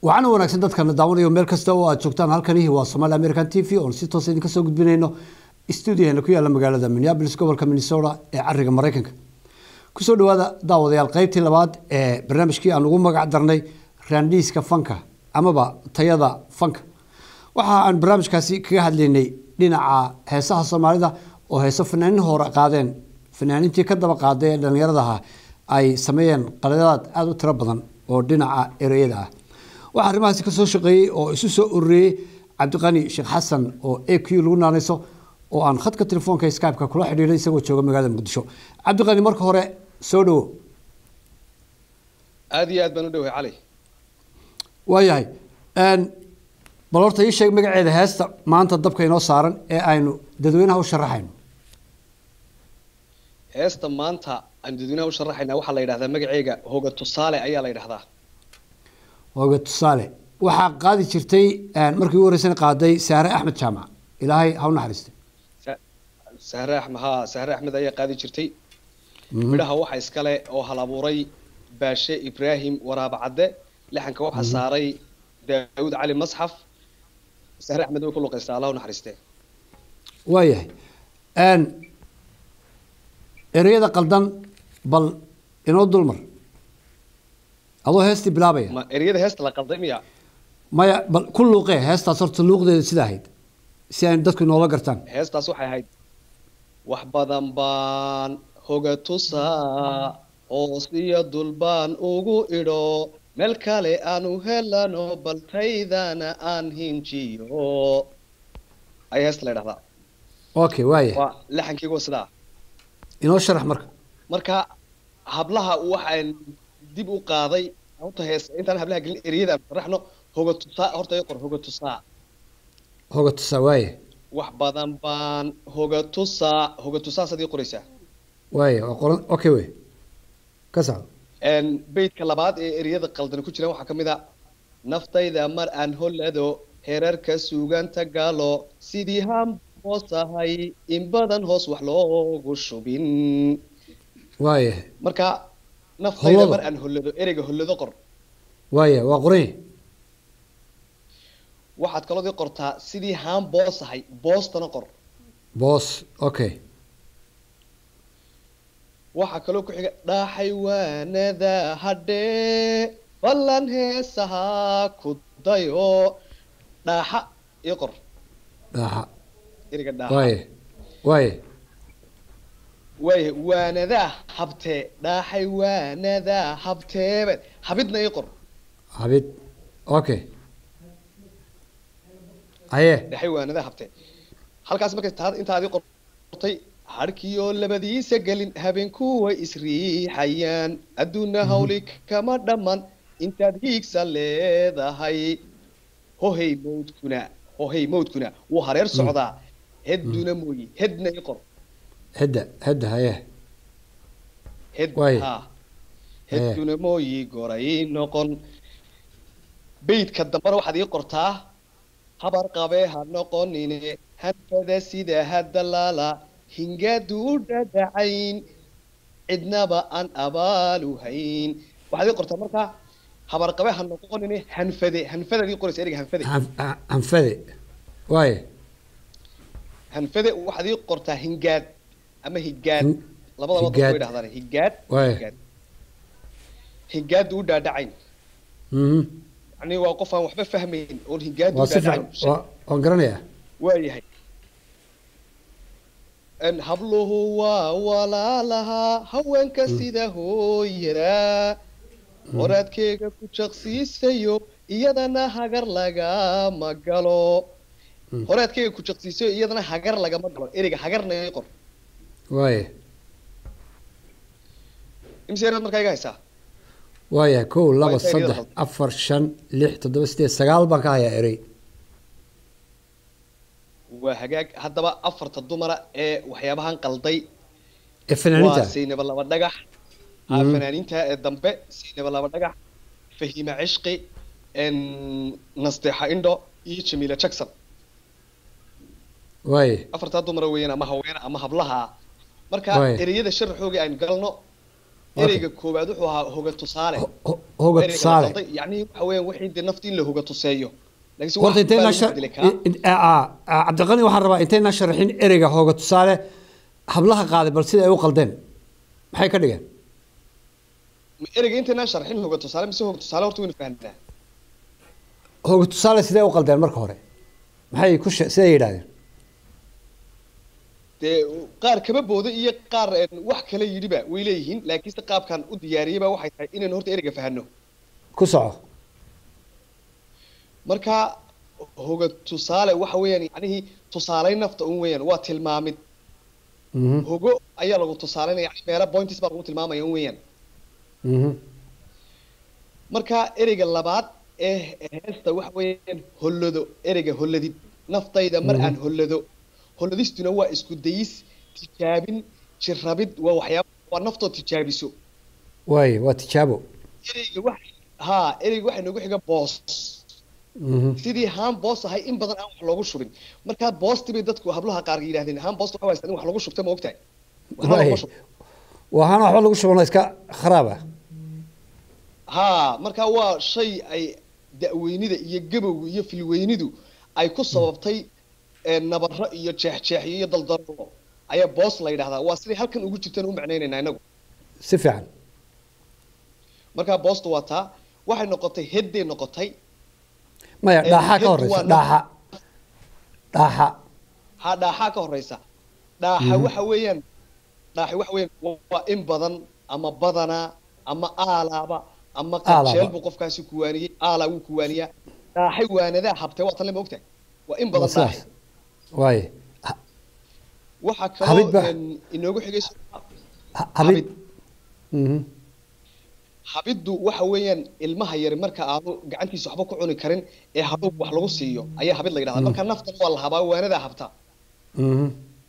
waxaana wanaagsan dadkana daawanayo meel kasta oo aad joogtaan halkani waa somaali american t v oon si toos idinka soo gudbinayno stuudiyaheena ku yaalla magaalada minneapolis gobolka minnesota ee cariga maraykanka kusoo dhawaada daawadayaal qeybtii labaad ee barnaamijkii aan ugu magac darnay raandhiiska fanka amaba tayada fanka waxa aan barnaamijkaasi kaga hadlaynay dhinaca heesaha soomaalida oo heeso fanaanin hore qaadeen fanaanintii ka daba qaaday ee dhallinyaradaha ay sameeyeen qaladaad aada u tiro badan oo dhinaca ereyada ah waxaa arrimahaasi ka soo shaqeeyey oo isu soo ururiyey cabdiqani sheekh xasan oo a q lagu naanayso oo aan khadka telefoonka skypeka kula xidhiiray isagoo jooga magaalada muqdisho cabdiqani marka hore soo dhawo aada iyo aad baan u dhowhay cali waayahay bal horta ii sheeg magaceeda heesta maanta dabka inoo saaran ee aynu dadweynaha u sharaxayno heesta maanta aan dadweynaha u sharaxaynaa waxaa la yidhahdaa magaceega hoga tusaale ayaa la yidhahdaa hooga tusaale waxaa qaadi jirtay markii ugu horeysana qaaday saare axmed jaamac ilaahay ha u naxariistay sahre axmed ha sahre axmed ayaa qaadi jirtay midhaha waxa iskale oo hal abuuray baashe ibraahim waraaba cadde lixanka waxaa saaray daawud cali masxaf sahre axmed way ku luqaystaa allah u naxariistee waayahay ereyada qaldan bal inoo dulmar adoo heestii bilaabaya ma ereyada heesta la qalday miya maya bal ku luuqee heestaas horta luuqdeeda sida ahayd si aynu dadku inoola gartaan heestaas waxay ahayd wax badan baan hoga tusaa hoos iyo dul baan ugu idho meel kale aanu helano baltaydana aan hinjiyo ayaa heesta la ydhahdaa okay waaya waa laxankeygu waa sidaa inoo sharax marka marka hablaha waxaan dib u qaaday horta hees intaan hablaha gelin ereyada aan sharaxno hoga tusaa horta i qor hoga tusaa hoga tusaa waaya wax badan baan hoga tusaa hoga tusaa sadii qoraysaa waaya waa qoran okay wey ka socdo beydka labaad ee ereyada qaldan ku jiraan waxaa ka mid a naftayda mar aan hollado heerarka suuganta galo sidii hamboosahay in badan hoos wax loogu shubin waaya marka naftayda Hollado. mar aan hollado ereyga hollado qor waaya waa qoranya waxaad kaloo dii qortaa sidii haan boosahay boostana qor boos okay waxaa kaloo ku xiga dhaaxay waanada hadhee ballan heesaha ku dayo dhaaxa ii qor dhaaxa ereyga dhaaxa waaya waaya waaya waanadaa habtee dhaaxay waanadaa habteebe habidna ii qor habid okay haye dhaaxay waanadaa habtee halkaas markay taa intaad ii qortay harkiyo labadiisa gelin habeenku way isriixayaan adduunna hawli kama dhamman intaad hiigsa leedahay hohey mawdkuna hohey mawdkuna wuu hareer socdaa hedduna mooyi hedna ii qor hedda hedda haye hed Waay. ha hedduna mooyi goray noqon beydka dambana waxaad ii qortaa habar qabee ha noqonine hanfada sida hadalaala hingaadu u dhadhacayn cidnaba aan abaalu hayn waxaad ii qortaa markaa habar qabee ha noqonine hanfade hanfadaad ii qoraysa ereyga hanfade Han- han- hanfade waaya hanfade waxaad ii qortaa hingaad ama higaad Hin- labadaba dadku higaad. way dhahdaan higaad Waay. higaad hingaadu u dhadhacayn mhm yani waa qof aan waxba fahmayn oon hingaadu waa u si fiican dhadhacayn waa- waan garanayaa waayahay n habluhu waa walaalahaa haweenka sida hooyadaa horaadkeega ku jaqsiisayo iyadana hagar lagama galo Mm. horaadkeega ku jaqsiisayo iyadana hagar lagama galo ereyga hagarna ii qor waaya imse eraad markaa iga haysaa waaya kow laba intay ereyada saddex qaldan? afar shan lix toddoba sideed sagaal baan ka hayaa erey waa hagaag haddaba afarta dumara ee waxyaabahan qalday ee fanaaniinta waa saynaba laba dhagax ah, Mhm. fanaaniinta ee dambe saynaba laba dhagax fahima cishqi n nasteexa indho iyo jamiila jackson waaya afartaa dumara weeyaan ama haween ama hablaha marka Waay. ereyada sharaxooga aan galno Okay. ereyga koowaad wuxuu ahaa hoga tusaale Ho- ho- Hoga Ereyga la tusaale. qalday, yacni waxa weeyaan wixii dee nafta in la hoga tuseeyo laakiinse horta wax intayna baa lagu shar bedeli karaa. in- aa, aa, cabdiqani waxaan rabaa intayna sharaxin ereyga hooga tusaale hablaha qaaday bal sida ay u qaldeen maxay ka dhigeen Ma ereyga intaynaan sharxin hoga tusaale mise hoga tusaale horta waynu fahnaa hooga tusaale sidee u qaldeen marka hore maxay ku she- siday yidhahdeen dee qaar kaba booda iyo qaar een, wax kale yidhiba way leeyihiin laakiinse qaabkan u diyaariyeyba waxay tahay inaynu horta ereyga fahanno ku soco marka hoga tusaale waxa weeyaan yacnihii tusaaleyn nafta un weeyaan waa tilmaamid Mhm, hogo ayaa lagu tusaaleynaya yani meelo points baa lagu tilmaamaya un weeyaan mhm. marka ereyga labaad ee heesta waxa weeyaan hollado ereyga holladid naftayda mar aan hollado holladistuna waa isku dayis tijaabin jirrabid waa waxyaaba waa naftoo tijaabiso waaye waa tijaabo ereyga wax haa ereyga waxaa noogu xiga boos Mhm, sidii haan boos ahay in badan aan wax loogu shubin markaa boosti bay dadku hablaha qaar yidhahdeen haan boost waxa haystaan in wax lagu shubta ma ogtahay waxba waaye laguma shubto waxaana waxba lagu shubano iska kharaab ah haa markaa waa shay ay da'weynida iyo gabowga iyo filweynidu ay ku sababtay ee, nabaro iyo jeexjeexyo iyo daldalo ayaa boos la yidhahdaa waa siday halkan ugu jirtaan u macnaynaynaa inagu si fiican markaa boostu waa taa waxay noqotay hedday noqotay maya Ee, dhaaxa ka headku horeysa waa dhaaxa dhaaxa ha dhaaxaa ka horeysa dhaaxa waxa weeyaan dhaaxi waxa weeyaan wa- waa in badan ama badana ama aalaaba ama Aalaaba. qajeel buu qofkaasi kuwaaniyey aalaa wuu kuwaaniyaa dhaaxay waanadaa habtay waa tan le ma ogtahay waa in waa badan sidaas dhaaxi waaye Ha- waxaa Habid kaloo ba- een, inoogu xigayso ha- habid Mhm, habiddu waxa weeyaan ilmaha yari marka aanu gacantiisa waxba ku cuni karin ee hadduu wax lagu siiyo ayaa habid la yidhahdaa marka naftan waa la habaa waanadaa habta mhm.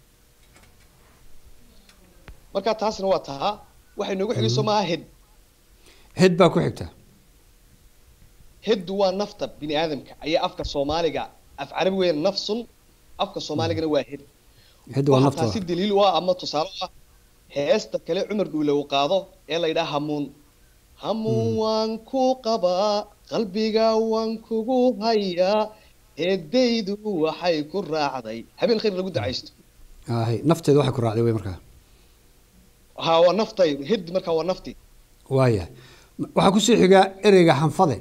marka taasna waa taa waxay noogu xigayso maaha hed head baa ku xigta heddu waa nafta bini aadamka ayaa afka soomaaliga af carabi weeyaan nafsun afka soomaaligana waa hed head waa waxaa nafta taasi daliil u ah ama tusaale u ah heesta kale cumar dhuule uu qaado ee la yidhaha hamuun hamuun waan ku qabaa qalbiga waan kugu hayaa eedaydu waxay ku raacday habeen khayr lagu dacaysto ahay nafteeda waxay ku raacday wey markaa ha waa naftay hed markaa waa nafti waaya waxaa kusii xigaa ereyga hanfade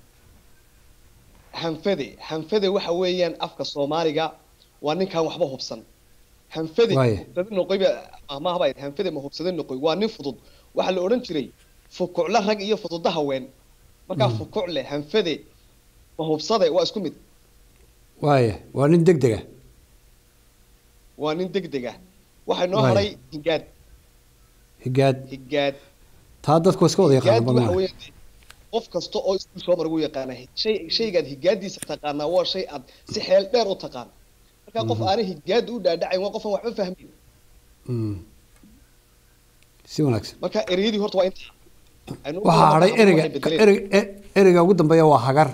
hanfade hanfade waxa weeyaan afka soomaaliga waa ninkaan waxba hubsan hanfade Waaye. hubsade noqoy ba amaha baa hanfade ma hubsade noqoy waa nin fudud waxaa la odhan jiray fukucle rag iyo fududa haween markaa fukucle hanfade ma hubsade waa isku mid waaya waa nin deg dega waa nin degdeg ah waxay noo Waaye. haray higaad higaad higaad taa dadku waa iska wada higaad yaqaana waxa badana weeyaan qof kasta oo iskuul soo mara wuu yaqaana shay shaygaad higaadiisa taqaanaa waa shay aad si xeel dheer u taqaan markaa qof aanay higaada u dhaadhacayn waa qofaan waxba fahmin Mm. si wanaagsan marka ereyadii horta waa inta Aynu u waxaa wada hadhay hadlo ereyga waxay bedeleen. ereyga e- ereyga ugu dambeeya waa hagar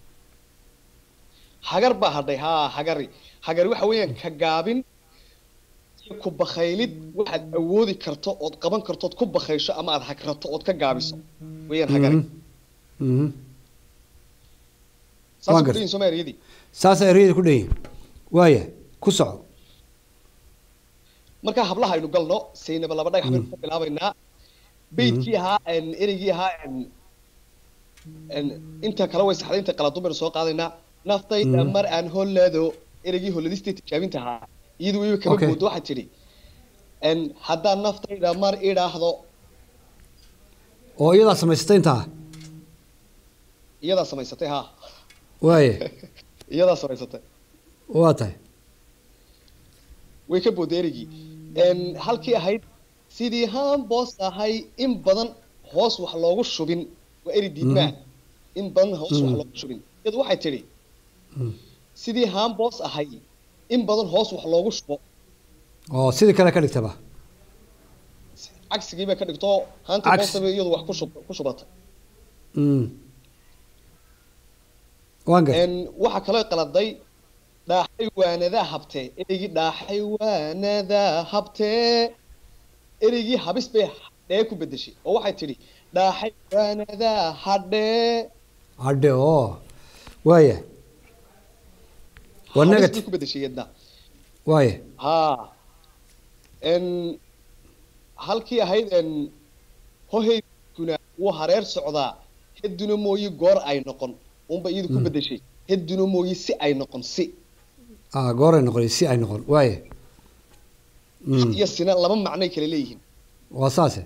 hagar baa hadhay haa hagari hagari waxa weeyaan ka gaabin iyo ku bakhaylid waxaad awoodi karto ood qaban karto ood ku bakhaysho ama aad hagrato ood ka gaabiso weeyaan hagari Mhm. Mhm. saas Waan ku gartay. dhihin sooma ereyadii saasa ereyada ku dheyin waaya ku soco marka hablaha aynu galno saynaba laba dhagax baynu ka bilaabaynaa beydkii ahaa een, ereygii ahaa een, een, inta kale way saxday inta qaladun baynu soo qaadaynaa naftayda Mhm. mar aan hollado ereygii holladistay tijaabinta ahaa iyadu wayba kaba Okay. moodo waxay tidhi een, haddaan naftayda mar idhaahdo oo iyadaa samaysatay intaa iyadaa samaysatay haa waaya iyadaa samaysatay waa tahay way ka booday ereygii een, halkii ahayd sidii haan boos ahay in badan hoos wax loogu shubin waa eri diidmaa in badan hoos wax Mhm. loogu shubin iyadu waxay tidhi Mm. sidii haan boos ahay in badan hoos wax loogu shubo oo sidii kale ka dhigtaba cagsigii bay ka dhigto haanta Cagsi. boostaba iyadu wax ku shub ku shubatay Mm. waan gartay een waxa kale qaladay dhaaxay waanadaa habtee ereygii dhaaxay waanadaa habtee ereygii habis bay dhee ku bedeshay oo waxay tidhi dhaaxay waanadaa hadhee hadhe oo waaya waa Habis negative bay ku bedeshay yadna waaya haa n halkii ahayd n hoheydkuna wuu hareer socdaa heduna mooyi goor ay noqon unba iyadu ku bedeshay heduna mooyi si ay noqon si ah gooray noqon si ay noqon waaya Mm, iyo sina laba macnoy kala leeyihiin waa saase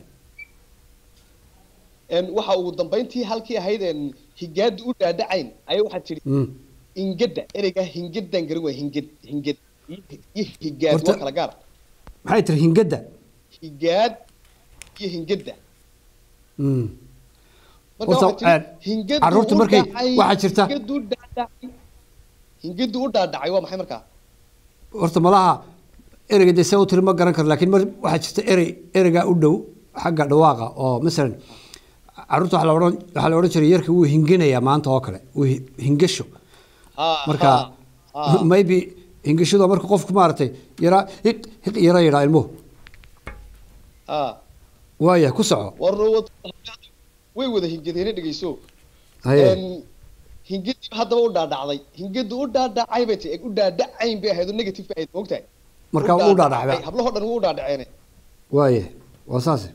n waxa ugu dambayntii halkii ahayd n higaadu u dhaadhacayn ayaa waxaa tidhi Mm, hingada ereyga hingadan garan waa hingad hingad iyo iyo higaad Horta- waa kala gaar maxay tiri hingadda higaad iyo hingada Mm, marka Horta, waxaa tidhi eh, hingadu carruurta u markay- dhacay, waxaa jirta- hingadu u dhaadhacay hingadu u dhaadhacay waa maxay markaa horta malaha ereyga dee see u tiri ma garan karo laakiin mar waxaa jirta erey ereygaa u dhow xagga dhawaaqa oo masalan carruurta waxaa la odhan waxaa la odhan jiray yarka wuu hinginayaa maanta oo kale wuu hi- hingasho Ha, marka ha, ha. maybe hingashadu marka qofku maaragtay yaraa hiq hiq yara yidhaa ilmuhu ha waaya ku soco warna wad- way wada hingadeena dhegeyso haye Een, hingadi haddaba u dhaadhacday hingadu u dhaadhacay bay ti u dhaadhacayn bay ahayd oo negative bay ahayd moogtahay marka u dhaadhacba hablahoo dhan wuu u dhaadhaceene waaya waa saase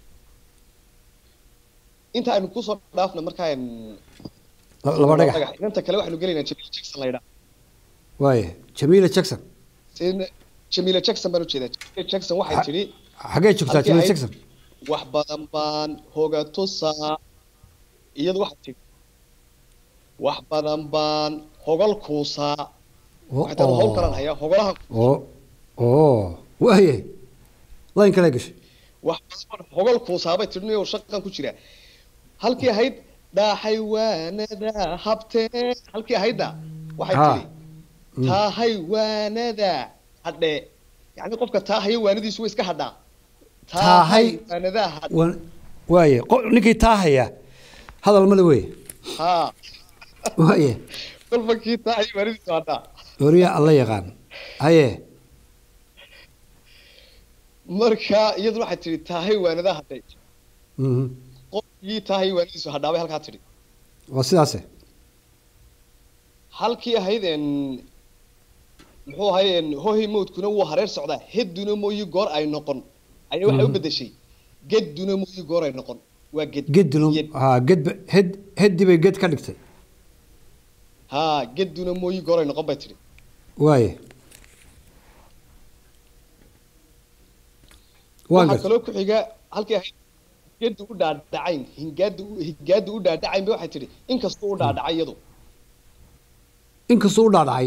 inta aynu kusoo dhaafna markaa een, La- laba dhagax inanta kale waxaanu gelaynaa jamila jackson la yidhaa waaya jamiila jackson Sina- jamila jackson baan ujeedaa jamila jackson waxay Ha- tidhi xaggee joogtaa Halkii jamiila ahayd- jackson wax badan baan hoga tusaa iyadu waxay tidhi wax badan baan hogol kuusaa oo waxay tahay hawl kalan hayaa hogolahan oo oo waaye layn kale gashay wax badan hogol kuusaabay tidhi oo shaqan ku jira halkii ahayd dhaaxay waanada habtee halkii ahaydna waxay Ha. tidhi taahay waanada hadhe yacni qofka taahaya waanadiisu way iska hadhaa Taahay. waanadaa hadhe Wa- waaye qo- ninkii taa haya hadal male weeye haa waaye kolba kii taahaya waanadiisu hadhaa wariya alla yaqaan haye marka iyaduna waxay tidhi taahay waanadaa hadhay mhm. qofkii taahay waanadiisu hadhaa bay halkaa tidhi waa sidaase halkii ahayd en muxuu ahay en hohay mawdkuna wuu hareer socdaa hedduna mooyi goor ay noqon ayaa waxay u Mhm. bedeshay gedduna mooyi goor ay noqon waa ged gedinu Ged. ha ged hed heddi bay ged ka dhigtay haa gedduna mooyi goor ay noqon bay tidhi waaye waan waxaa gartay kaloo ku xiga halkii ahayd geddu u dhaadhacayn hingaadu u- hingaadu u dhaadhacayn bay waxay tidhi inkastuu u dhaadhacay iyadu inkastuu u dhaadhacay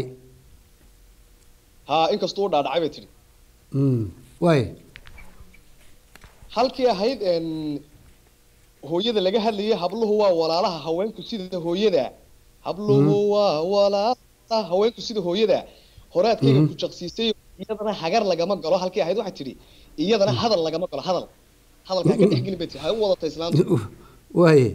haa inkastuu u dhaadhacay bay tidhi Mm, waaye halkii ahayd en hooyada laga hadlayay habluhu waa walaalaha haweenku sida hooyada habluhu waa walaalaha haweenku sida hooyada horaadkayga Mhm. ku jaqsiisay iyadana hagar lagama galo halkii ahayd waxay tidhi iyadana hadal lagama galo hadal hadalkaa ka dhexgelin bay tihi ha u wadata islaamta waaye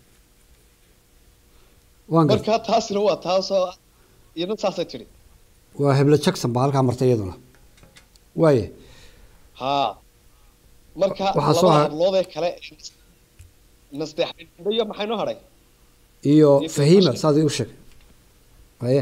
waan gartay markaa taasina waa taasoo iyadana saasay tidhi waa heblo jackson baa halkaa martay iyaduna waaye haa marka Waxaa soo labada har- hablood ee kale nasteexindho iyo maxay noo hadhay iyo Iyo fahiima Fahima. saad igu sheeg haye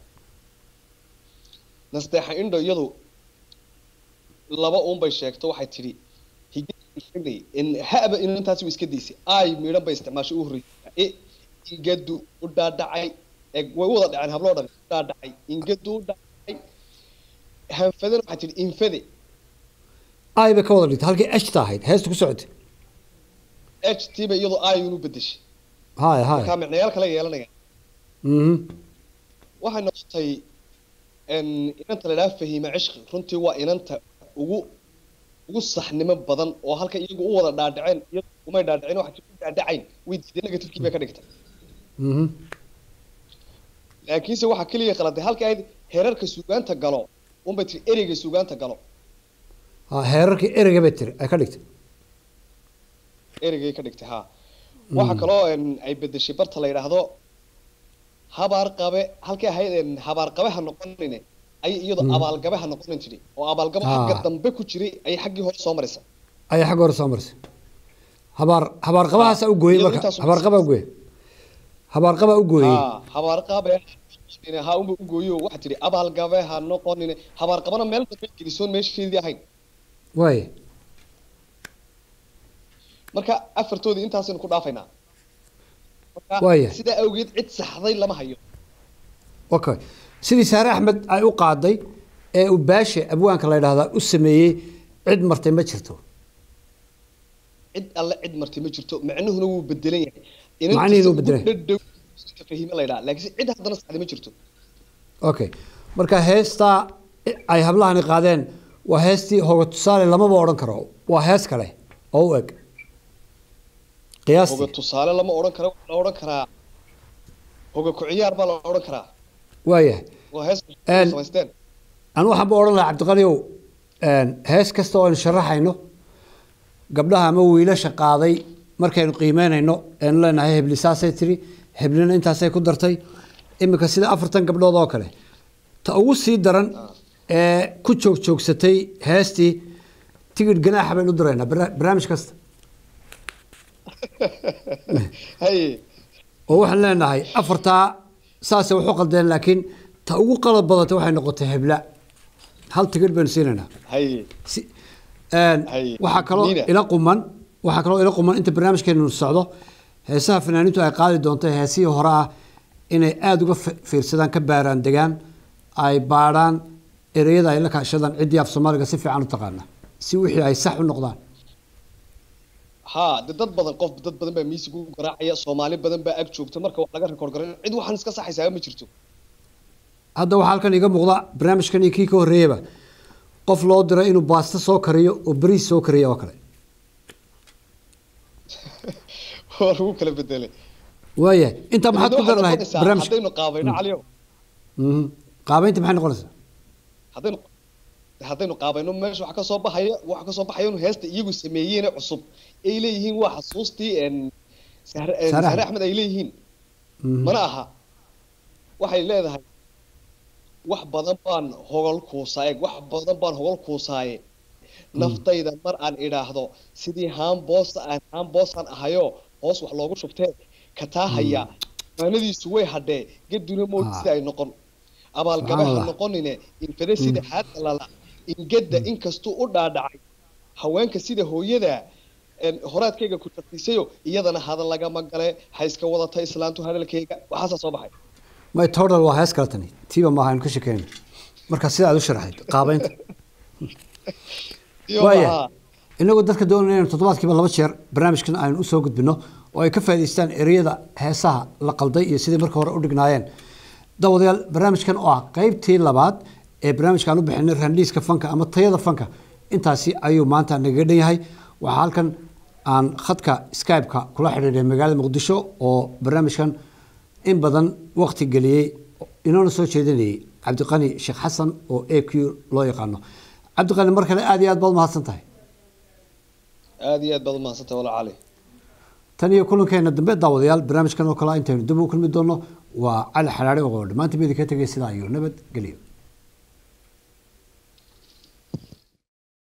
nasteexa indho iyadu laba uun bay sheegto waxay tidhi higay in haba inantaasi way iska daysay ay midhan bay isticmaashay u horreysay e ingadu u dhaadhacay eg way u wada dhaceen habloo dhan u dhaadhacay ingadu u dhaadhacay hanfadana waxay tidhi infade ay bay ka wada dhigtay halkii eshta ahayd heesta ku socotay h t ba iyadu ay unu bedeshay haye haye markaa micnayaal kale yeelanaya mhm waxay noqotay n inanta la idhaha fahiima cishqi runtii waa inanta ugu ugu saxnimo badan oo halka iyagu u wada dhaadhaceen iyadu umay dhaadhaceen waxa u dhaadhacayn way diideen negatifkii bay ka dhigtay mhm laakiinse waxaa keliya qaladay halka ahayd heerarka suugaanta galo unbay tiri ereyga suugaanta galo ha heerarkii ereyga bay tiri ay ka dhigtay ereygay ka dhigtay haa waxaa kaloo n ay bedeshay barta la yidhaahdo habaar qabe halkay ahayd n habaar qabe ha noqonine ayay iyadu Mm. abaalgabe ha noqonin tidhi oo abaalgabo Ah. xagga dambe ku jiray ayay xaggii hore soo maraysa ayay xagga hore soo marisay habaar habaarqabahaasa u gooyey Iyadoo marka intaas u- habaarqabaa u gooyey habaarqabaa u gooyey ha habaarqabe ha unba u gooyo waxaa tidhi abaalgabe ha noqonine habaarqabana meel dambe gelisoon meesheedii ahayn waaya marka afartoodii intaasaynu ku dhaafaynaa marka Waaya. sidaa awgeed cid saxday lama hayo okay sidii saare axmed ay u qaaday ee uu baashe abwaanka la yidhaahdaa u sameeyey cid martay ma jirto cid alle cid martay ma jirto macnuhuna wuu bedelan yahay Macnihiina wuu bedelan yahay. dhadhow fahime la yidhaha laakiin cid haddana saxday ma jirto okay marka heestaa ay hablahani qaadeen waa heestii hoga tusaale lamaba odhan karo waa hees kale oo u eg hoga qiyaastii tusaale lama odhan karo la odhan karaa hoga ku ciyaar baa la odhan karaa waayahay waa hees Een, samaysteen anu waxaan ba odhan lahaa cabdiqaniow hees kasta oo aynu sharaxayno gabdhaha ama wiilasha qaaday markaynu qiimeynayno aynu leenahay hebli saasay tiri heblina intaasay ku dartay iminka sida afartan gabdhood oo kale ta ugu sii daran ee ku joog joogsatay heestii tigidh ganaaxa baynu u diraynaa barna- barnaamij kasta haye oo waxaan leenahay afartaa saasay waxu qaldeen laakiin ta ugu qalad badantay waxay noqotay hebla hal tigidh baynu siinaynaa haye si een, Hay, waxaa kaloo Nina. ila quman waxaa kaloo ila quman inta barnaamijkeenu socdo heesaha fanaaniintu ay qaadi doonto heesihii hore ah inay aada uga fi- fiirsadaan ka baaraan degaan ay baadhaan ereyada ay la kaashadaan ciddii af soomaaliga si fiican u taqaana si wixii ay sax u noqdaan haa de dad badan qof dad badan baa miisig u garaacaya soomaali badan baa ag joogta marka wax laga rekoord garan cid waxaan iska saxaysaa ma jirto hadda waxaa halkan iga muuqda barnaamijkan iyo kii ka horreeyaba qof loo diro inuu baasto soo kariyo oo bariis soo kariyo oo kale waa lagu kala bedelay waayahay intaa maxaad ku dari lahayd noqonaysaa barnaamijka haddaynu qaabayno caliyo Mhm. qaabaynta maxay noqonaysaa haddaynu haddaynu qaabayno meesha waxa ka soo baxaya waxa ka soo baxaya inuu heesta iyagu sameeyeene cusub ay leeyihiin waa xasuustii een sahre een, Sahre sahre Axmed. axmed ay leeyihiin Mhm. mana aha waxay leedahay wax badan baan hogol kuusaaye wax badan baan hogol kuusaaye naftayda mar aan idhaahdo sidii haan boosa aan haan boosaan ahayo hoos wax loogu shubtee kataahaya maanadiisu way hadhee geduna mood Ah. sida ay noqon abaalgabe ha Subxaanallah. noqonine infade sida xaadda lala ingedda inkastuu u dhaadhacay haweenka sida hooyada een, horaadkayga ku tartiisayo iyadana hadal lagama gale ha iska wadata islaantu hadalkayga waxaasaa soo baxay my total waa hees kale tani tiiba maaha aynu ka shekeynay marka sida aad u sharaxayd qaabaynta Iyo waaya maxaa? inagoo dadka doonaya inaynu toddobaadkiiba laba jeer barnaamijkan aynu usoo gudbino oo ay ka faa'idaystaan ereyada heesaha la qalday iyo sidii marka hore u dhignaayeen dawadayaal barnaamijkan oo ah qaybtii labaad ee barnaamijka aan u bixinay randhiiska fanka ama tayada fanka intaasi ayuu maanta nagaga dhan yahay waxaa halkan aan khadka skype-ka kula xidhiidhay magaalada muqdisho oo barnaamijkan in badan waqti geliyey inoona soo jeedinayay cabdiqani sheekh xasan oo a q loo yaqaano cabdiqani mar kale aad iyo aad baad mahadsan tahay aad iyo aad baad umahadsantahay walaal cali tan iyo kulankeena dambe daawadayaal barnaamijkan oo kale intaynu dib u kulmi doono waa cali xalaare oo dhammaantiin idinka tegay sidaa iyo nabad geliyo